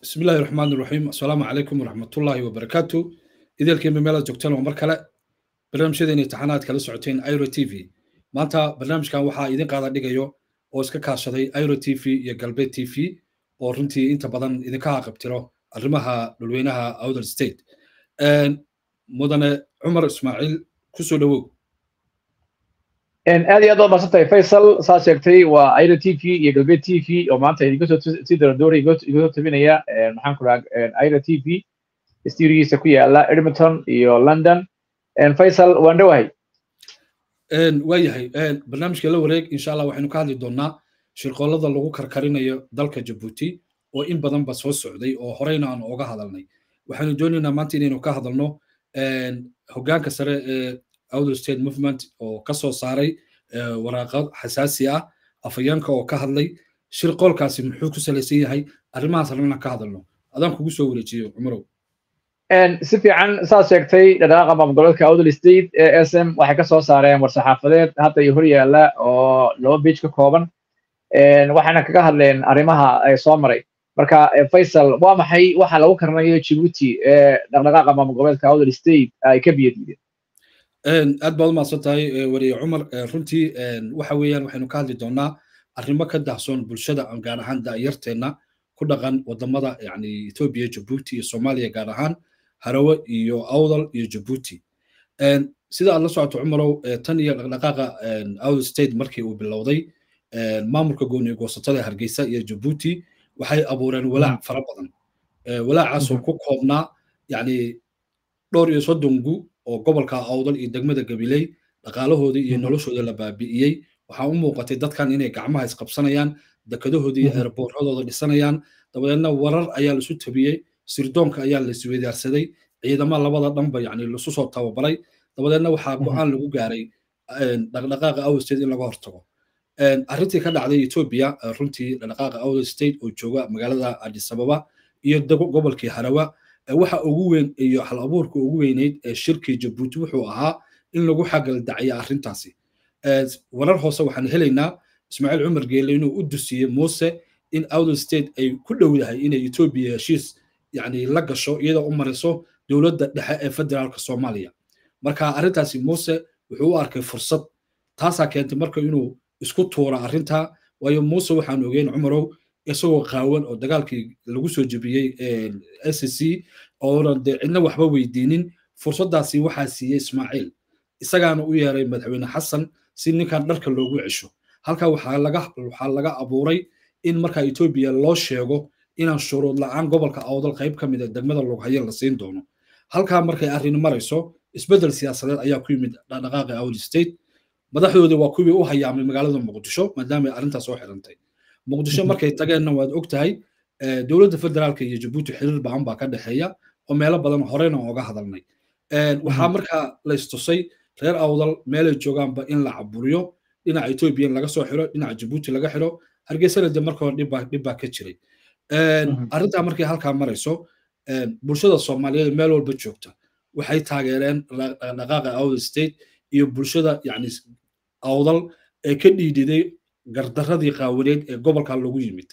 bismi illaahi raxmaan iraxiim assalaamu calaykum waraxmatullaahi wabarakaatu idaelkiinba meelaad joogtaan oo mar kale barnaamijyadeena imtixaanaad kala socoteen iro t v maanta barnaamijkan waxaa idin qaada dhigayo oo iska kaashaday iro t v iyo galbeed t v oo runtii inta badan idinka haqabtiro arrimaha dhulweynaha outer state mudane cumar ismaaciil kusoo dhowow aad iyo aad baad maadsantahay faysal saa sheegtay waa iro t v iyo galbeed t v oo maanta idinka soo si daradoora iga soo tabinaya maxaan ku dhaha iro t v stuudigiisa ku yaala edmonton iyo london faysal waan dhowahay waayahay barnaamijka la wareeg insha allah waxaynu ka hadli doonaa shirqoolada lagu karkarinayo dalka jabuuti oo in badanba soo socday oo horeyna aan oga hadalnay waxaynu doonaynaa maanta inaynu ka hadalno hoggaanka sare ee outer state movement oo ka soo saaray waraaqad xasaasi ah afayeenka oo ka hadlay shirqoolkaasi muxuu ku salaysan yahay arrimahaas rabna ka hadalno adaan kugu soo wareejiyo cumarow si fiican saad sheegtay dhaqaaqa maamulgoboleedka outer state ee s m waxay ka soo saareen war-saxaafadeed hadda iyo hor yaalla oo laba beij ka kooban waxayna kaga hadleen arrimaha ay soo maray marka faysal waa maxay waxa lagu karnayo jibuuti ee dhaqdhaqaaqa maamulgoboleedka outer state ay ka biyadiideen aad baad u mahadsan tahay wariye cumar runtii waxa weeyaan waxaynu ka hadli doonaa arrimo ka dahsoon bulshada gaar ahaan da'yarteenna ku dhaqan wadamada yani etoobiya jabuuti iyo soomaaliya gaar ahaan harawe iyo awdal iyo jabuuti sida aad la socoto cumarow tan iyo dhaqdhaqaaqa outer state markii uu bilowday maamulka gooniyo goosatada hargeysa iyo jabuuti waxay abuureen walaac fara badan walaacaasoo ku koobnaa yani dhowr iyo soddon gu oo gobolka awdal iyo degmada gabiley dhaqaalahoodii iyo noloshooda la baabi'iyey waxaa u muuqatay dadkan inay gacmaha isqabsanayaan dekadahoodii iyo eerboorradooda dhisanayaan dabadeedna warar ayaa laisu tabiyey sirdoonka ayaa la isweydaarsaday ciidama labada dhanba yani lasu soo tababaray dabadeedna waxaa go-aan lagu gaaray dhaqdhaqaaqa outer state in laga hortago arrintii ka dhacday etoobiya runtii dhaqdhaqaaqa outer state oo jooga magaalada addis ababa iyo gobolkii harawa waxa ugu weyn iyo hal abuurka ugu weyneyd ee shirkii jabuuti wuxuu ahaa in lagu xagaldacya arrintaasi warar hoose waxaan helaynaa ismaaciil cumar geele inuu u dusiyey muuse in outer state ay ku dhowdahay inay etoobiya heshiis yani la gasho iyadoo u mariso dowladda dhexe ee federaalka soomaaliya marka arrintaasi muuse wuxuu u arkay fursad taasaa keentay marka inuu isku tuura arrinta waayo muuse waxaan ogeyn cumarow isagoo qaawan oo dagaalkii lagu soo jebiyey s c oonan dee cidna waxba weydiinin fursaddaasi waxaa siiyey ismaaciil isagaana u yeeray madaxweyne xasan si ninkan dharka loogu cesho halka waxaa laga abuuray in marka etoobiya loo sheego inaan shuruud la'aan gobolka awdal qayb ka mid a degmada loghaye la siin doono halkaa markay arrin marayso isbeddel siyaasadeed ayaa ku yimid dhaqdhaqaaqi outer state madaxdoodii waa kuwii u hayaamay magaalada muqdisho maadaama ay arrintaas soo xirantay muqdisho markay tageenna waad og tahay dowladda federaalka iyo jabuuti xiriir ba'an baa ka dhexeeya oo meelo badan horeyna oga hadalnay waxaa markaa la istusay reer awdal meelay joogaanba in la caburiyo dhinaca etoobiya in laga soo xiro dhinaca jabuuti laga xiro hargeysana de marka hore dhib baa ka jiray arrintaa markay halkaa marayso bulshada soomaaliyeed meel walba joogta waxay taageereen dhaqaaqa outer state iyo bulshada yani awdal ee ka dhiidhiday gardaradii qaawaneed ee gobolka lagu yimid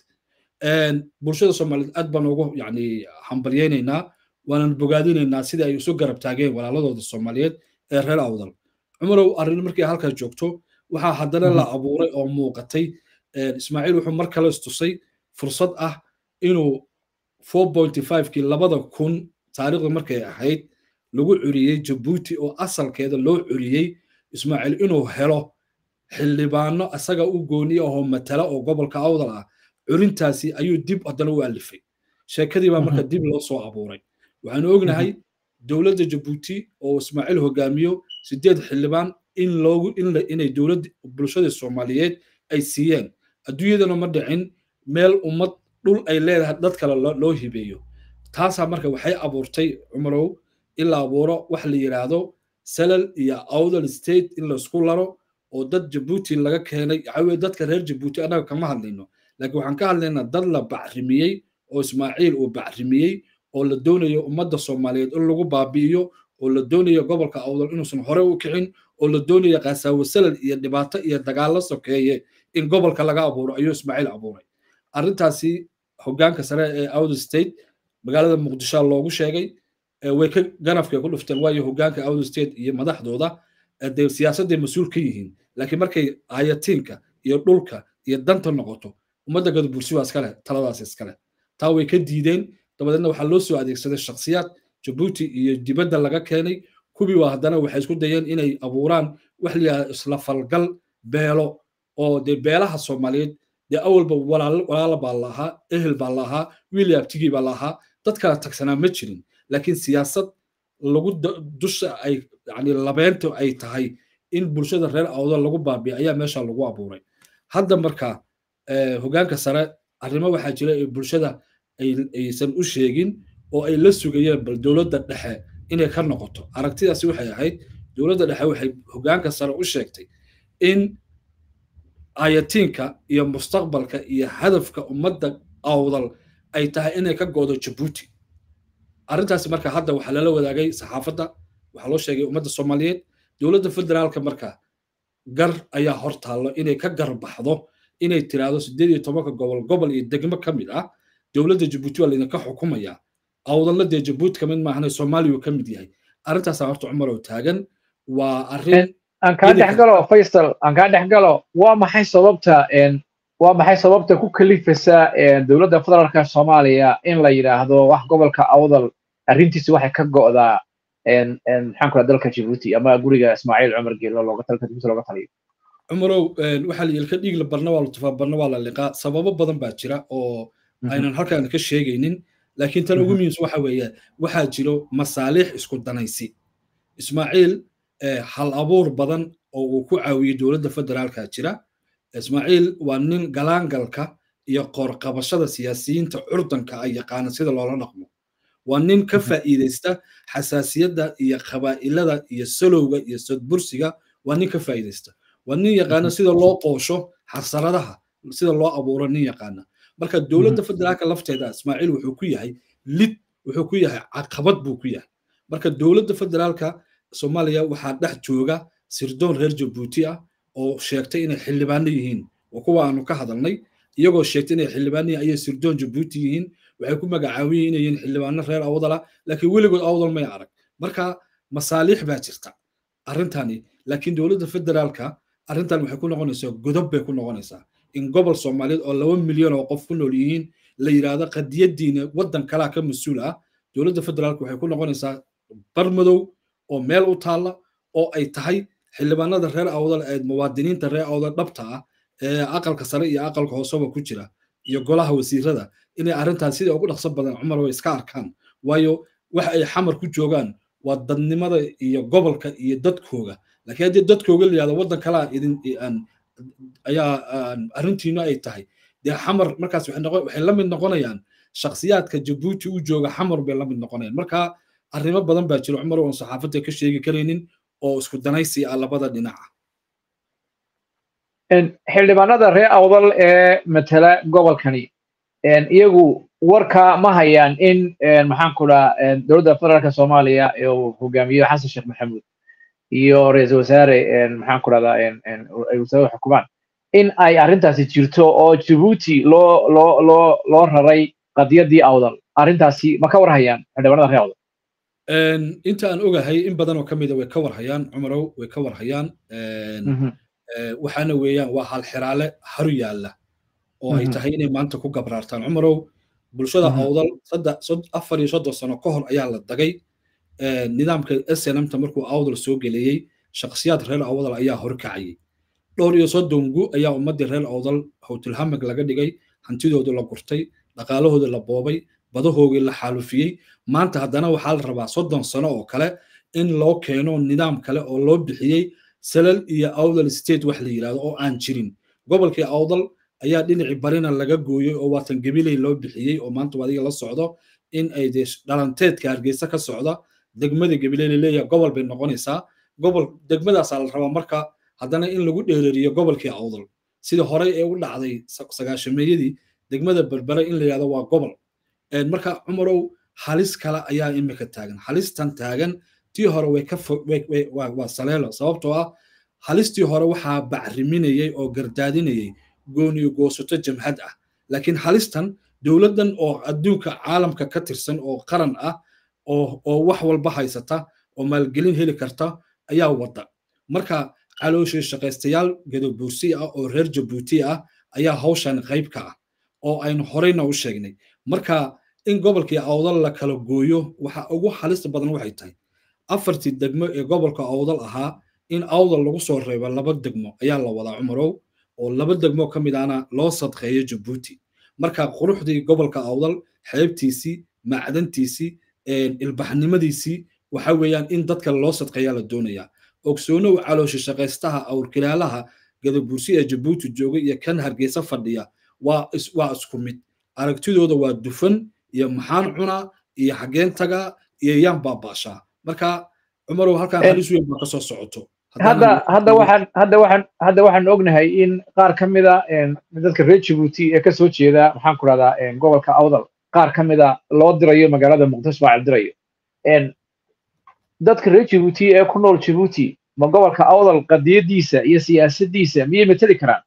bulshada soomaaliyeed aad baan ugu yani hambalyeynaynaa waanan bogaadinaynaa sida ay isu garab taageen walaaladooda soomaaliyeed ee reer awdal cumarow arrin markii halkaa joogto waxaa haddana la abuuray oo muuqatay ismaaciil wuxuu mar kale istusay fursad ah inuu kii labada kun taariikhda markay ahayd lagu curiyey jabuuti oo asalkeeda loo curiyey ismaaciil inuu helo xildhibaano isaga u gooni ahoo matala oo gobolka awdal ah curintaasi ayuu dib haddana u alifay sheekadii baa marka dib loo soo abuuray waxaanu ognahay dowladda jabuuti oo ismaaciil hogaamiyo sideed xildhibaan in loogu inay dowladda bulshada soomaaliyeed ay siiyeen adduunyadana ma dhicin meel ummad dhul ay leedahay dad kale loo hibeeyo taasaa marka waxay abuurtay cumarow in la abuuro wax la yidhaahdo salal iyo awdal state in laisku laro oo dad jabuuti laga keenay waxaweye dadka reer jabuuti annaga kama hadlayno laakiin waxaan ka hadlaynaa dad la bacrimiyey oo ismaaciil uu bacrimiyey oo la doonayo ummadda soomaaliyeed in lagu baabi'iyo oo la doonayo gobolka awdal inuusan hore u kicin oo la doonayo kaasaawo salal iyo dhibaato iyo dagaallo sokeeye in gobolka laga abuuro ayuu ismaaciil abuuray arrintaasi hoggaanka sare ee out state magaalada muqdisho loogu sheegay way ka ganafkay ku dhufteen waayo hoggaanka out state iyo madaxdooda dee siyaasadday mas-uul ka yihiin laakiin markay hayatiinka iyo dhulka iyo danta noqoto ummadda gadabursi waa iskale taladaas iskale taa way ka diideen dabadeedna waxaa loo soo adeegsaday shakhsiyaad jabuuti iyo dibadda laga keenay kuwii waa haddana waxay isku dayeen inay abuuraan wax layaha isla falgal beelo oo dee beelaha soomaaliyeed dee awalba walaala baa lahaa ehel baa lahaa wiil abtigii baa lahaa dad kala tagsanaa ma jirin laakiin siyaasad lagu dusha ay yani labeenta ay tahay in bulshada reer awdal lagu baabiya ayaa meesha lagu abuuray hadda marka hoggaanka sare arrimo waxaa jira ee bulshada aysan u sheegin oo ay la sugayeen bal dowladda dhexe inay ka noqoto aragtidaasi waxay ahayd dowladda dhexe waxay hoggaanka sare u sheegtay in ayatiinka iyo mustaqbalka iyo hadafka ummadda awdal ay tahay inay ka goodo jabuuti arrintaasi marka hadda waxaa lala wadaagay saxaafadda waxaa loo sheegay ummadda soomaaliyeed dowladda federaalka marka gar ayaa hor taallo inay ka garbaxdo inay tiraahdo siddeed iyo tobanka gobol gobol iyo degmo ka mid ah dowladda jabuuti waa laydinka xukumaya awdalna dee jabuuti kamid maahane soomaaliya ka mid yahay arrintaasaa horta cumar oo taagan waa arrin aan kaa dhex galo faysal aan kaa dhex galo waa maxay sababta waa maxay sababta ku kalifaysa dowladda federaalka soomaaliya in la yidhaahdo wax gobolka awdal arrintiisi waxay ka go'daa maxaan kula dalka jabuuti ama guriga ismaaciil cumar geelo looga talka jabuuti looga taliyo cumarow waxaa la yelka dhiig la barna waa la tufaa barna waa la liqaa sababo badan baa jira oo aynan halkaan ka sheegaynin laakiin tan ugu muhiimsan waxa weeye waxaa jiro masaaliix isku danaysi ismaaciil hal abuur badan oo uu ku caawiyey dowladda federaalka jira ismaaciil waa nin galaangalka iyo qoorqabashada siyaasiyiinta curdanka ay yaqaana sida loola dhaqmo waa nin ka faa'iidaysta xasaasiyadda iyo qabaa'ilada iyo salowga iyo sodbursiga waa nin ka faa'iidaysta waa nin yaqaana sida loo qoosho xasaradaha sida loo abuuro nin yaqaana marka dowladda federaalka lafteeda ismaaciil wuxuu ku yahay lid wuxuu ku yahay caqabad buu ku yahay marka dowladda federaalka soomaaliya waxaa dhex jooga sirdoon reer jabuuti ah oo sheegtay inay xildhibaano yihiin waa kuwa aanu ka hadalnay iyagoo sheegtay inay xildhibaano yihiin ayay sirdoon jabuuti yihiin waxay ku magacaabin inay yihiin xildhibaano reer awdala laakiin weligood awdal may arag marka masaaliix baa jirta arrintani laakiin dowladda federaalka arrintan waxay ku noqonaysaa godob bay ku noqonaysaa in gobol soomaaliyeed oo laba milyan oo qof ku nool yihiin la yidhaahdo qadiyadiina waddan kalaa ka mas-uul ah dowladda federaalka waxay ku noqonaysaa barmadow oo meel u taalla oo ay tahay xildhibaanada reer awdal ee muwaadiniinta reer awdal dhabta ah ee aqalka sare iyo aqalka hooseba ku jira iyo golaha wasiirada inay arrintaas sida ugu dhaqso badan cumar way iska arkaan waayo waxa ay xamar ku joogaan waa dadnimada iyo gobolka iyo dadkooga laakiin haddii dadkooga la yihahdo waddan kalaa idin ayaa arrintiinu ay tahay dee xamar markaas waxay la mid noqonayaan shakhsiyaadka jabuuti u jooga xamar bay la mid noqonayaan marka arrimo badan baa jira cumar oon saxaafadda ka sheegi karaynin oo isku danaysi ah labada dhinaca xildhibaanada reer awdal ee matala gobolkani iyagu warka ma hayaan in maxaan ku dhaa dowladda federaalka soomaaliya uu hogaamiyo xasan sheekh maxamuud iyo ra-iisul wasaare maxaan ku dhahdaa ay wasaarada xukumaan in ay arrintaasi jirto oo jabuuti loo loo loo loo raray qadiyadii awdal arrintaasi ma ka war hayaan xildhibaanada reer awdal inta aan ogahay in badan oo ka mida way ka war hayaan cumarow way ka war hayaan waxaana weeyaan waa hal xiraale haru yaalla oo ay tahay inay maanta ku gabraartaan cumarow bulshada awdal afar iyo soddon sano ka hor ayaa la dagay nidaamka snmta markuu awdal soo geliyey shakhsiyaad reer awdal ayaa horkacayay dhowr iyo soddon gu ayaa ummaddii reer awdal howtilhamag laga dhigay hantidooda la gurtay dhaqaalahooda la boobay badahoogii la xaalufiyey maanta haddana waxaa la rabaa soddon sano oo kale in loo keeno nidaam kale oo loo bixiyey salal iyo awdal state wax la yidhahdo oo aan jirin gobolkii awdal ayaa dhinacii barina laga gooyey oo waatan gabiley loo bixiyey oo maanta adiga la socdo in ay dee dhalanteedka hargeysa ka socda degmada gabiley laleeyahay gobol bay noqonaysaa gobol degmadaasaa la rabaa marka haddana in lagu dheerariyo gobolkii awdal sida horey ee u dhacday sagaashameeyadii degmada berbere in la yidhahdo waa gobol marka cumarow halis kale ayaa imika taagan halistan taagan tii hore way ka waa saleelo sababtoo ah halistii hore waxaa bacriminayay oo gardaadinayay gooniyo goosato jamhad ah laakiin halistan dowladdan oo adduunka caalamka ka tirsan oo qaran ah oo oo wax walba haysata oo maalgelin heli karta ayaa wada marka calooshii shaqaystayaal gadabuursi ah oo reer jabuuti ah ayaa hawshan qayb ka ah oo aynu horeyna u sheegnay marka in gobolkii awdal la kala gooyo waxa ugu halista badan waxay tahay afartii degmo ee gobolka awdal ahaa in awdal lagu soo reebo laba degmo ayaa la wadaa cumarow oo laba degmo ka mid ahna loo sadqeeyo jabuuti marka quruxdii gobolka awdal xeebtiisii macdantiisii ilbaxnimadiisii waxa weeyaan in dadka loo sadqeeyaa la doonayaa ogsoonow calooshi shaqaystaha awrkilaalaha gadabuursi ee jabuuti jooga iyo kan hargeysa fadhiya waa waa isku mid aragtidooda waa dufan iyo maxaan cunaa iyo xageen tagaa iyo yaan baabaashaa marka cumarow halkaan halis weyn baa kasoo socoto hadda hadda waxaan hadda waxaan hadda waxaan ognahay in qaar ka mida dadka reer jabuuti ee kasoo jeeda maxaan ku rahdaa gobolka awdal qaar ka mida loo dirayo magaalada muqdisho baa dirayo dadka reer jabuuti ee ku nool jabuuti ma gobolka awdal qadiyadiisa iyo siyaasaddiisa miyay mateli karaan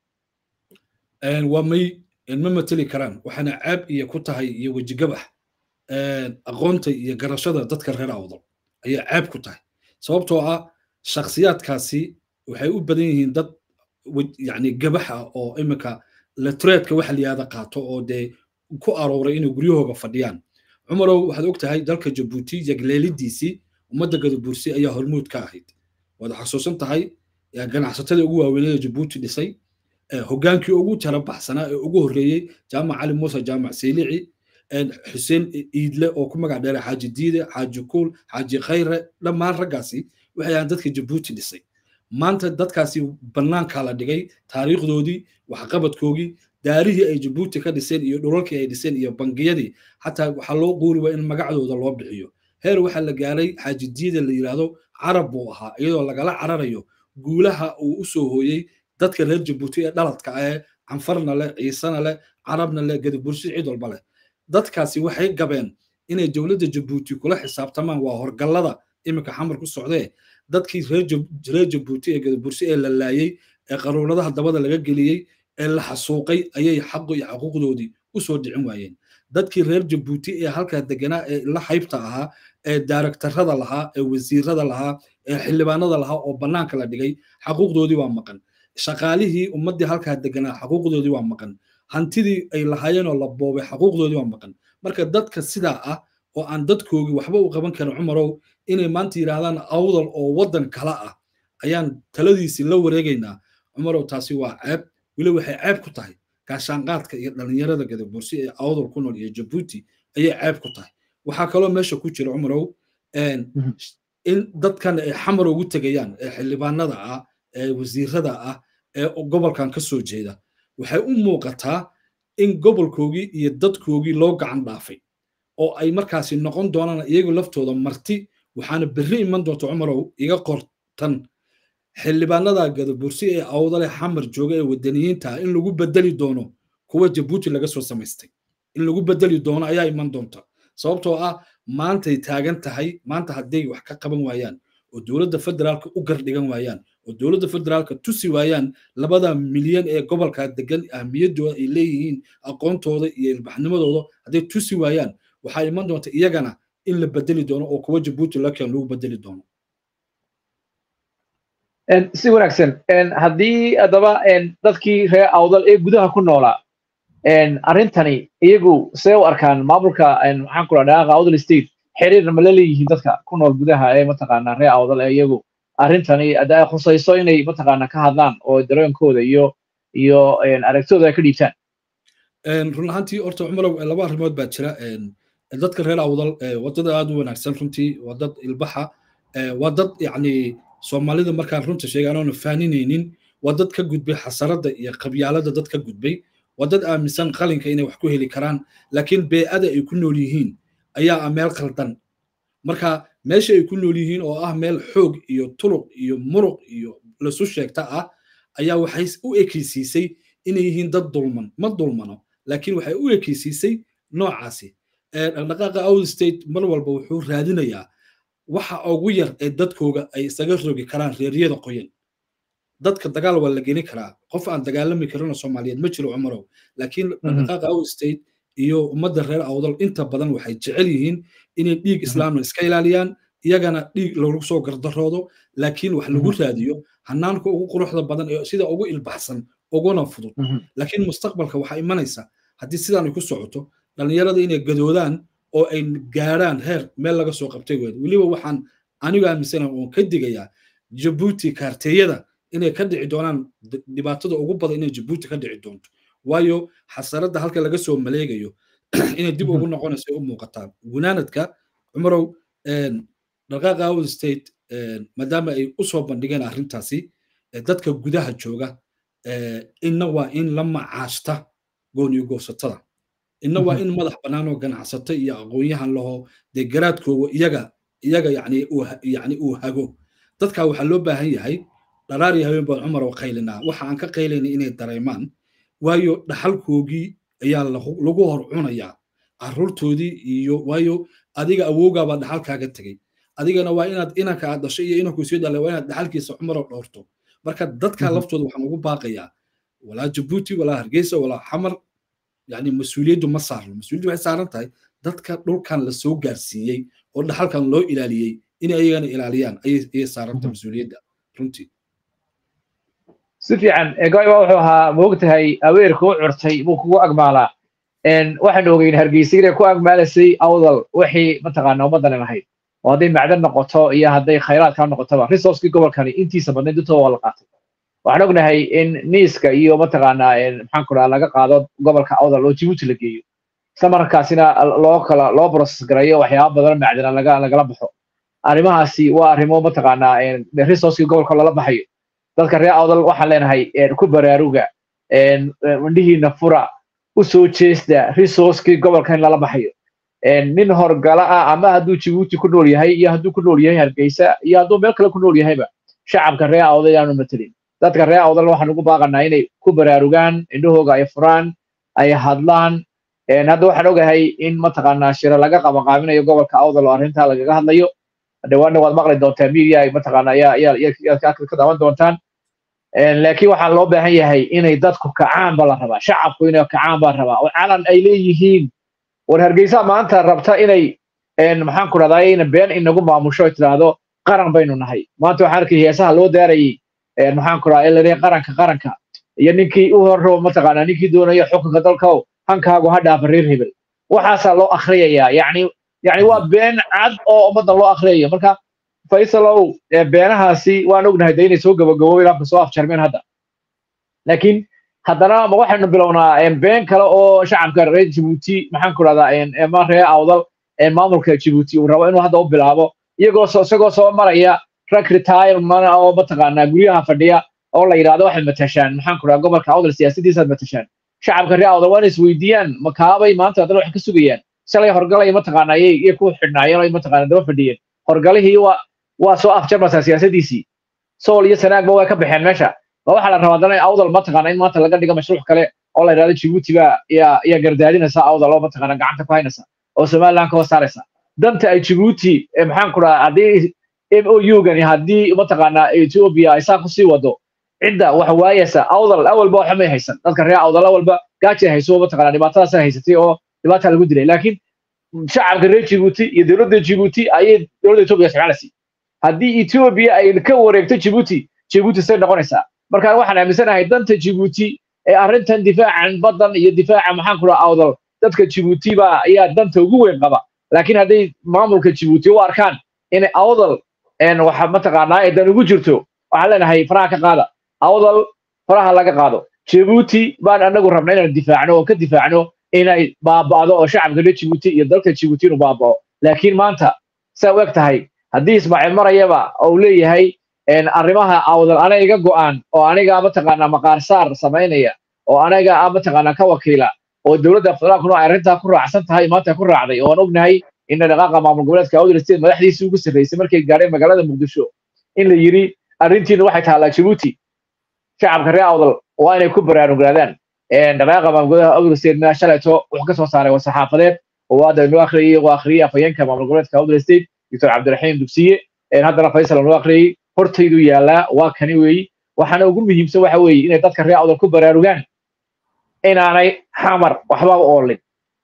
waa may ma mateli karaan waxaana caab iyo ku tahay iyo wejigabax aqoonta iyo garashada dadka reer awdal ayaa caab ku tahay sababtoo ah shakhsiyaadkaasi waxay u badan yihiin dad yani gabax ah oo iminka letreedka waxa layihahda qaato oo dee ku arooray inay guryahooga fadhiyaan cumarow waxaad og tahay dalka jabuuti yagleelidiisii ummadda gadabuursi ayaa hormuud ka ahayd waad xasuusan tahay ganacsatada ugu waaweynada jabuuti dhisay hoggaankii ugu tara baxsanaa ee ugu horreeyey jaamac cali muuse jaamac saylici xuseen iidle oo ku magac dheeray xaaji diide xaaji kuul xaaji khayre dhammaan raggaasi waxay ahaan dadka jabuuti dhisay maanta dadkaasi bannaankaa la dhigay taariikhdoodii waxqabadkoogii daarihii ay jabuuti ka dhiseen iyo dhulalkii ay dhiseen iyo bangiyadii xataa waxaa loo quuri waa in magacdooda loo bixiyo heer waxaa la gaaray xaaji diide la yidhaahdo carab buu ahaa iyadoo lagala cararayo guulaha uu u soo hooyey dadka reer jabuuti ee dhaladka ah ee canfarna leh ciisana leh carabna leh gadabursi cid walba leh dadkaasi waxay gabeen inay dowladda jabuuti kula xisaabtamaan waa horgallada iminka xamar ku socdee dadkii reer jabuuti ee gadabursi ee la laayey ee qaruuradaha dabada laga geliyey ee la xasuuqay ayay xaqu iyo xuquuqdoodii u soo dhicin waayeen dadkii reer jabuuti ee halkaa deganaa ee la haybta ahaa ee daaragtarada lahaa ee wasiirada lahaa ee xildhibaanada lahaa oo bannaanka la dhigay xaquuqdoodii waa maqan shaqaalihii ummaddii halkaa deganaa xaquuqdoodii waa maqan hantidii ay lahaayeen oo la boobay xaquuqdoodii waa maqan marka dadka sidaa ah oo aan dadkoogii waxba u qaban karin cumarow inay maanta yidhaahdaan awdal oo waddan kala ah ayaan taladiisii la wareegaynaa cumarow taasi waa ceeb weli waxay ceeb ku tahay gaashaanqaadka iyo dhallinyarada gadabursi ee awdal ku nool iyo jabuuti ayay ceeb ku tahay waxaa kaloo meesha ku jira cumarow in dadkan ay xamar ugu tegayaan ee xildhibaanada ah ee wasiirada ah ee gobolkan ka soo jeeda waxay u muuqataa in gobolkoogii iyo dadkoogii loo gacan dhaafay oo ay markaasi noqon doonaan iyagu laftooda marti waxaana berri iman doonta cumarow iga qortan xildhibaanada gadabursi ee awdale xamar jooga ee wadaniyiinta in lagu bedeli doono kuwa jabuuti laga soo samaystay in lagu bedeli doono ayaa iman doonta sababtoo ah maantay taagan tahay maanta hadday wax ka qaban waayaan oo dowladda federaalka u gardhigan waayaan oo dowladda federaalka tusi waayaan labada milyan ee gobolka degan ahmiyadooda ay leeyihiin aqoontooda iyo ilbaxnimadooda hadday tusi waayaan waxaa iman doonta iyagana in la bedeli doono oo kuwa jabuuti laken lagu bedeli doono si wanaagsan haddii haddaba dadkii reer awdal ee gudaha ku noolaa arrintani iyagu see u arkaan maamulka maxaan ku dhaha awdal state xiriirna ma la leeyihiin dadka ku nool gudaha ee mataqaanaa reer awdal ee iyagu arrintani hadda ay khusayso inay mataqaanaa ka hadlaan oo dareenkooda iyo iyo aragtidooda ay ka dhiibtaan run ahaantii horta cumarow laba arrimood baa jira dadka reer awdal waa dad aad u wanaagsan runtii waa dad ilbaxa waa dad yacni soomaalida markaan runta sheegaan oona faaninaynin waa dad ka gudbay xasaradda iyo qabyaalada dad ka gudbay waa dad aaminsan qalinka inay wax ku heli karaan laakiin bee'ada ay ku nool yihiin ayaa ah meel khaldan marka meesha ay ku nool yihiin oo ah meel xoog iyo turuq iyo muruq iyo lasu sheegta ah ayaa waxay u ekeysiisay inay yihiin dad dulman ma dulmano laakiin waxay u ekeysiisay noocaasi dhaqdhaqaaqa out state mar walba wuxuu raadinayaa waxa ugu yar ee dadkooga ay isaga rogi karaan reeryada qoyan dadka dagaal waa la geli karaa qof aan dagaalami karina soomaaliyeed ma jiro cumarow laakiin dhaqdhaqaaqa out state iyo ummadda reer awdal inta badan waxay jecel yihiin inay dhiig islaamna iska ilaaliyaan iyagana dhiig lagu soo gardaroodo laakiin wax lagu raadiyo hanaanka ugu quruxda badan ee sida ugu ilbaxsan uguna fudud laakiin mustaqbalka waxaa imanaysa haddii sidaan ay ku socoto dhallinyarada inay gadoodaan oo ay gaadhaan heer meel laga soo qabtay weed weliba waxaan anigu aaminsana oon ka digayaa jabuuti kaarteeyada inay ka dhici doonaan dhibaatada ugu badan inay jabuuti ka dhici doonto waayo xasaradda halka laga soo maleegayo inay dib ugu noqonayso u muuqataan gunaanadka cumarow dhaqaaqa awd state maadaama ay u soo bandhigeen arrintaasi dadka gudaha jooga inna waa in la macaashta gooniyo goosatada inna waa in madax bannaan oo ganacsata iyo aqoon-yahan laho dee garaadkooga iyaga iyaga yani yani uu hago dadka waxaa loo baahan yahay dharaar iyo habeen baan cumar oo qaylinaa waxa aan ka qaylayna inay dareemaan waayo dhaxalkoogii ayaa lagu hor cunayaa carruurtoodii iyo waayo adiga awowgaabaa dhaxalkaaga tegey adigana waa inaad inanka aad dhashay iyo inanku sii dhalay waa inaad dhaxalkiisa cumaroo dhowrto marka dadka laftooda waxaan ugu baaqayaa walaa jabuuti walaa hargeysa walaa xamar yani mas-uuliyaddu ma saarno mas-uuliyaddu waxay saaran tahay dadka dhulkan la soo gaarsiiyey oo dhaxalkan loo ilaaliyey inay ayagana ilaaliyaan ayay saaranta mas-uuliyadda runtii si fiican goyba wuxuu ahaa moogtahay aweerka u curtay buu kugu agmaalaa waxaanu ogeyn hargeysa inay ku agmaalaysay awdal wixii mataqaana ummaddan lahayd oo hadday macdan noqoto iyo hadday khayraadka noqotoba resourcekii gobolkani intiisa badnayd intooda waa la qaatay waxaan ognahay in niiska iyo mataqaanaa maxaan ku dhaha laga qaado gobolka awdal oo jibuuti la geeyo isla markaasina loo kala loo process gareeyo waxyaaba badan macdana laga lagala baxo arrimahaasi waa arrimo mataqaanaa resourcekii gobolka lala baxayo dadka reer awdal waxaan leenahay ku baraaruga indhihiina fura u soo jeesta resourcekii gobolka in lala baxayo nin horgala ah ama hadduu jibuuti ku nool yahay iyo hadduu ku nool yahay hargeysa iyo hadduu meel kale ku nool yahayba shacabka reer awdal inaanu matelin dadka reer awdal waxaan ugu baaqanaa inay ku baraarugaan indhahooga ay furaan ay hadlaan hadda waxaan ogahay in mataqaanaa shiro laga qabanqaabinayo gobolka awdal oo arrintaa lagaga hadlayo dhawaanna waad maqli doontaa media ay mataqaanaa yaa yaa yaa ka daawan doontaan laakiin waxaa loo baahan yahay inay dadku kacaan ba la rabaa shacabku inay kacaan baa rabaa oo calan ay leeyihiin war hargeysa maanta rabta inay maxaan ku dhahdaa ina been inagu maamusho ay tidhaahdo qaran baynu nahay maanta waxaan arkay heesaha loo daarayay maxaan ku dhahaa ilaa qaranka qaranka iyo ninkii u horro mataqaanaa ninkii doonaya xukunka dalkaw hankaagu ha dhaafa reer hebel waxaasaa loo akhriyayaa yacni yacni waa been cad oo ummadda loo akhriyayo marka faysalow beenahaasi waan ognahay de inay soo gabagaboobeen afka soo afjarmeen hadda laakiin haddana ma waxaynu bilownaa been kale oo shacabka reer jibuuti maxaan ku dhahdaa ma reer awdal maamulka jibuuti uu rabo inuu hadda u bilaabo iyagoo isagoo soo maraya rag retirement oo mataqaanaa guryaha fadhiya oo la yidhahdo waxaad matashaan maxaan ku dhahaa gobolka awdal siyaasadiisaad matashaan shacabka reer awdal waa inay isweydiiyaan makaabay maanta haddana wax ka sugayaan shalay horgalay mataqaanaa iyay ku xidhnaayeen oo mataqaanaa daba fadhiyeen horgalihii waa waa soo afjarmaysaa siyaasadiisii sool iyo sanaagba way ka baxeen meesha ma waxaa la rabaa haddana awdal mataqaana in maanta laga dhigo mashruuc kale oo la yidhahdo jibuuti baa yaa yaa gardaadinaysa awdal oo mataqaana gacanta ku haynaysa oo somaliland ka hoos saaraysa danta ay jibuuti maxaan ku dhahaa haddii m o u gani haddii mataqaanaa ethiopia ay saa kusii wado cidda wax waayaysa awdal awalba waxa may haysan dadka reer awdal awalba gaajay hayso mataqaanaa dhibaatadaasa haysatay oo dhibaata lagu dilay laakiin shacabka reer jibuuti iyo dowladda jibuuti ayay dowladda ethiopia isticmaalaysay haddii ethiopia ay ka wareegto jibuuti jibuuti say noqonaysaa marka waxaan aaminsanahay danta jibuuti ee arrintan difaacan baddan iyo difaaca maxaan ku dhaha awdal dadka jibuuti baa ayaa danta ugu weyn qaba laakiin hadday maamulka jibuuti u arkaan inay awdal waxa mataqaanaa ay dan ugu jirto waxaan leenahay faraha ka qaada awdal faraha laga qaado jibuuti baan anagu rabna inaan difaacno oo ka difaacno inay baaba'do oo shacabka reer jibuuti iyo dalka jibuuti inuu baaba'o laakiin maanta saa u eg tahay haddii ismaaciil marayaba uu leeyahay arrimaha awdal ana iga go'aan oo aniga mataqaanaa maqaarsaar samaynaya oo aniga mataqaanaa ka wakiila oo dowladda federaalkuna ay arrintaa ku raacsan tahay maanta ku raacday oo aan ognahay in dhaqaaqa maamul goboleedka awdal state madaxdiisii ugu sarreysay markay gaadheen magaalada muqdisho in la yidhi arrintiina waxay taallaa jibuuti shacabka reer awdal waa inay ku baraarugaadaan dhaqaaqa maamul goboleedka awdal state mea shalayto wuxuu ka soo saaray wasaxaafadeed oo hadda inoo akhriyay oo akhriyay afhayeenka maamul goboleedka awdal state doctor cabdiraxiim dugsiye haddana faysal inoo akhriyay hortaydu yaallaa waa kani weeyi waxaana ugu muhiimsan waxa weeye inay dadka reer awdal ku baraarugaan inaanay xamar waxba u oolin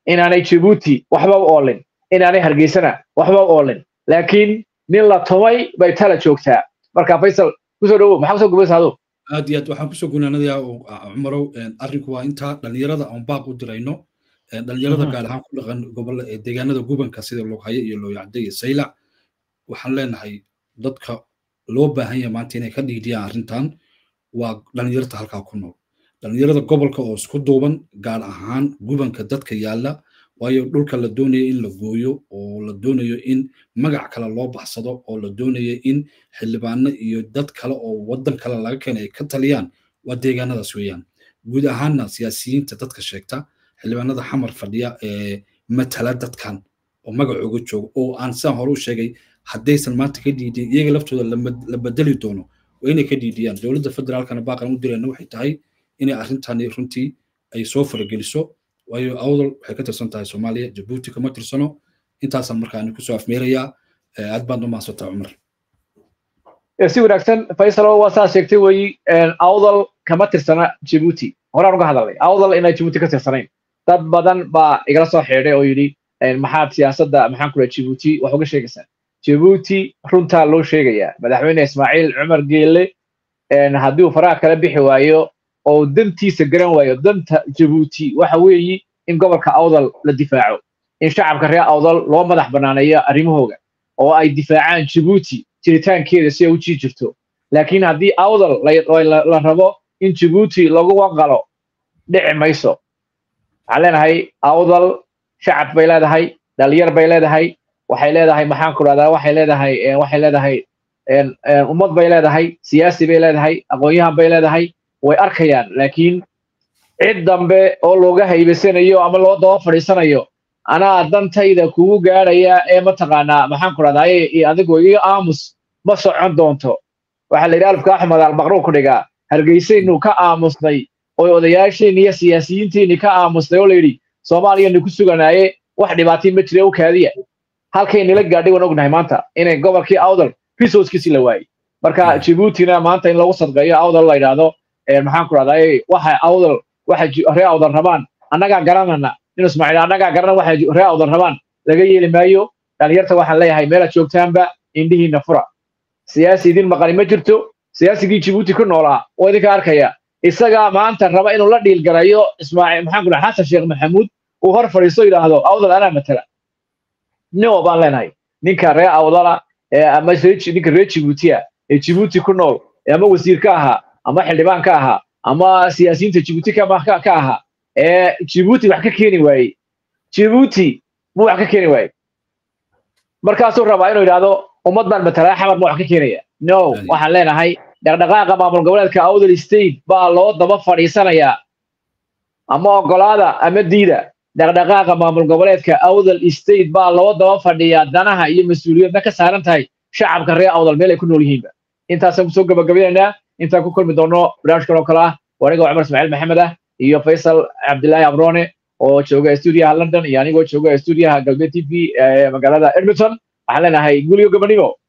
inaanay jabuuti waxba u oolin inaanay hargeysana waxba u oolin laakiin nin la tumay bay tala joogtaa marka faysal kusoo dhawow maxaa kusoo gubaysa adu aad iyo aad waxaan kusoo gunaanadayaa cumarow arrinku waa intaa dhalinyarada aan baaq u dirayno dhalinyarada gaar ahaan ku dhaqan gobolla deegaanada gubanka sida loghaye iyo looyacde iyo saylac waxaan leenahay dadka loo baahan yahay maanta inay ka dhiidiyaan arrintan waa dhalinyarta halkaa ku nool dhalinyarada gobolka oo isku duuban gaar ahaan gubanka dadka yaalla waayo dhulka la doonayo in la gooyo oo la doonayo in magac kale loo baxsado oo la doonayo in xildhibaano iyo dad kale oo waddan kale laga keenay ay ka taliyaan waa deegaanadaas weeyaan guud ahaanna siyaasiyiinta dadka sheegta xildhibaanada xamar fadhiya ee matala dadkan oo magacooga jooga oo aan sidaan hore u sheegay haddaysan maanta ka dhiidin iyaga laftooda la bedeli doono waa inay ka dhiidiyaan dowladda federaalkana baaqan u dirayna waxay tahay inay arrintani runtii ay soo farageliso waayo awdal waxay ka tirsan tahay soomaaliya jabuuti kama tirsano intaasaan markaa kusoo afmeerayaa aad baad u mahadsantaa cumar si wanaagsan faysalo waa saa sheegtay weyi awdal kama tirsana jabuuti horaan uga hadalnay awdal inay jabuuti ka tirsanayn dad badan baa igala soo xeedhay oo yidhi maxaad siyaasadda maxaan ku dhaha jabuuti wax uga sheegaysaa jabuuti runtaa loo sheegayaa madaxweyne ismaaciil cumar geelle haddii uu faraha kala bixi waayo oo dantiisa garan waayo danta jabuuti waxa weeyi in gobolka awdal la difaaco in shacabka reer awdal loo madax banaaneeyo arrimahooga oo ay difaacaan jabuuti jiritaankeeda si ay u jii jirto laakiin haddii awdal la rabo in jabuuti lagu wanqalo dhici mayso waxaan leenahay awdal shacab bay leedahay dhalinyar bay leedahay waxay leedahay maxaan ku dhahdaa waxay leedahay waxay leedahay ummad bay leedahay siyaasi bay leedahay aqoon-yahan bay leedahay way arkayaan laakiin cid dambe oo looga haybasanayo ama loo daba fadhiisanayo anaa dantayda kugu gaadhaya ee mataqaanaa maxaan ku dhahdaa adigu iga aamus ma socon doonto waxaa la yidhi alfka axmed albaqruu ku dhigaa hargeysaynu ka aamusnay oo odayaasheenni iyo siyaasiyiinteenni ka aamusnay oo la yidhi soomaaliyanu ku suganaaye wax dhibaatii ma jira u kaadiya halkay nila gaadhay waan ognahay maanta inay gobolkii awdal resourcekiisi la waayey marka jabuutina maanta in lagu sadqeeyo awdal la yidhaahdo maxaan ku dhahdaa waxa awdal waxa ree awdal rabaan annagaa garanana nin ismaaciil annagaa garana waxa ree awdal rabaan laga yeeli maayo dhalinyarta waxaan leeyahay meelaad joogtaanba indhihiina fura siyaasi idin maqani ma jirto siyaasigii jabuuti ku noolaa oo idinka arkaya isagaa maanta raba inuu la dhiilgarayo ismaaciil maxaan ku dhaha xasan sheekh maxamuud uu hor fadhiisto yidhaahdo awdal anaa matala no baan leenahay ninka ree awdala ama ninka ree jabuutiya ee jabuuti ku nool ama wasiir ka ahaa ama xildhibaan ka ahaa ama siyaasiyiinta jabuuti ka ahaa ee jabuuti wax ka keeni waayey jabuuti mu wax ka keeni waayey markaasuu rabaa inuu yidhaahdo ummad baan matalaa xamar ma wax ka keenaya no waxaan leenahay dhaqdhaqaaqa maamul goboleedka awdal state baa loo daba fadhiisanayaa ama ogolaada ama diida dhaqdhaqaaqa maamul goboleedka awdal state baa loo daba fadhiyaa danaha iyo mas-uuliyadna ka saaran tahay shacabka reer awdal meel ay ku nool yihiinba intaasaan kusoo gabagabaynaynaa intaan ku kulmi doono barnaamijkan oo kale ah waa aniga cumar ismaaciil maxamed ah iyo faysal cabdilaahi abrone oo jooga stuudiyaha london iyo anigoo jooga stuudiyaha galbeed t v ee magaalada edmonton waxaan leenahay guliyo gabadhnimo